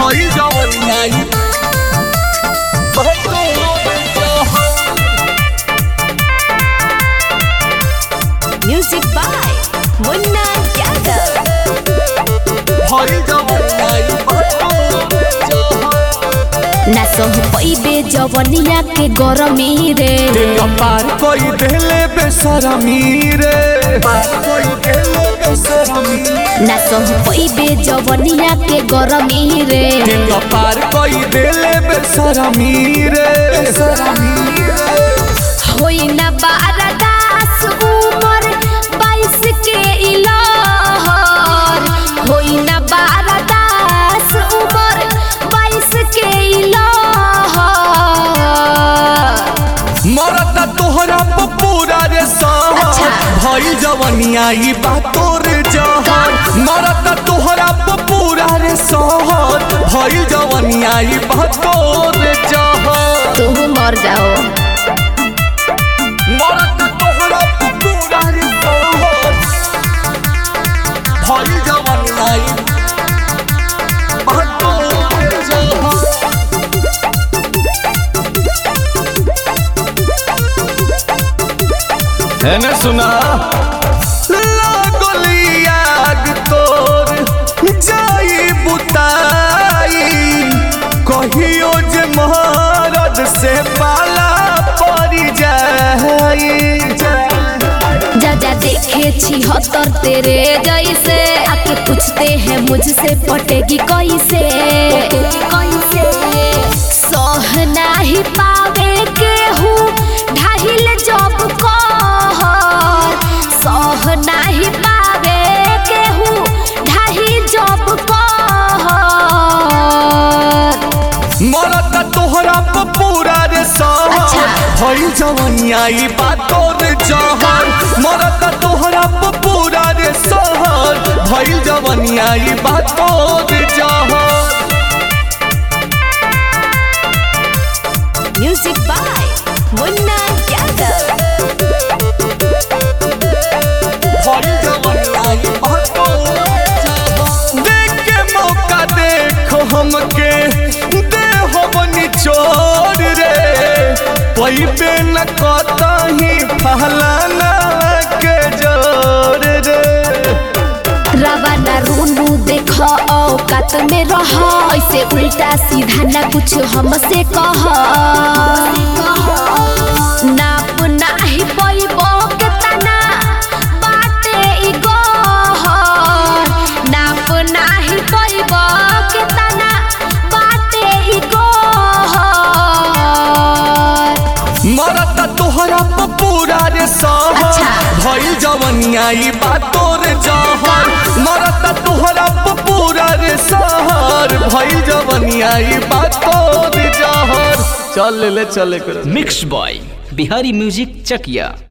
भइल जवनिया ई बात तोर जहर Music by Munna Yadav. भइल जवनिया ई बात तोर जहर ना सह पैबे जवनिया के गरमी रे दिल पार कोई देले बेसरमी रे पार कोई देले बेसरमी ना सह पैबे जवनिया के गरमी रे दिल पार कोई देले बेसरमी रे बेसरमी रे होई ना बारदास उमर बाईस के इलहर होई ना बारदास उमर बाईस के इलहर मरता तोहरा पे पूरा रे सहर अच्छा। भइल जवनिया ई बात तोर जहर मरता तोहरा पे पूरा रे सहर भइल जवनिया ई बात तोर जहर तू मर जाओ मरता तोहरा पे पूरा रे सहर भइल जवनिया ई बात तोर जहर एने सुना लागली आग तोर जाई बुताई कहियो जे महारद से पाला पड़ी जाई जा जा देखे छी हतर तेरे जैसे आके पूछते हैं मुझसे पटेगी कैसे कैसे सह नाही पावे केहू ढाहिल जब कहर सह नाही पावे केहू ढाही जब कहर मरता तोहरा पे पूरा रे सहर अच्छा। भइल जवनिया ई बात तोर जहर मरता तोहरा पे पूरा रे सहर भइल जवनिया ई बात तोर जहर Music by Munna Yadav. देख के मौका देखो हमके दे हो निचोड़ रे पैबे न कतही फहलाना के जोर रे रवाना रूनू देख औकात में रह ऐसे उल्टा सीधा ना कुछ हमसे कह नाप नाही पैबो के तना बाटे ई गहर नाप नाही पैबो के तना बाटे ई गहर मरता तोहरा पे पूरा रे सहर अच्छा। भइल जवनिया ई बात तोर जहर मरता तोहरा पे पूरा रे सहर भइल जवनिया ई बात तोर जहर चल ले चले कर mix by Bihari music Chakiya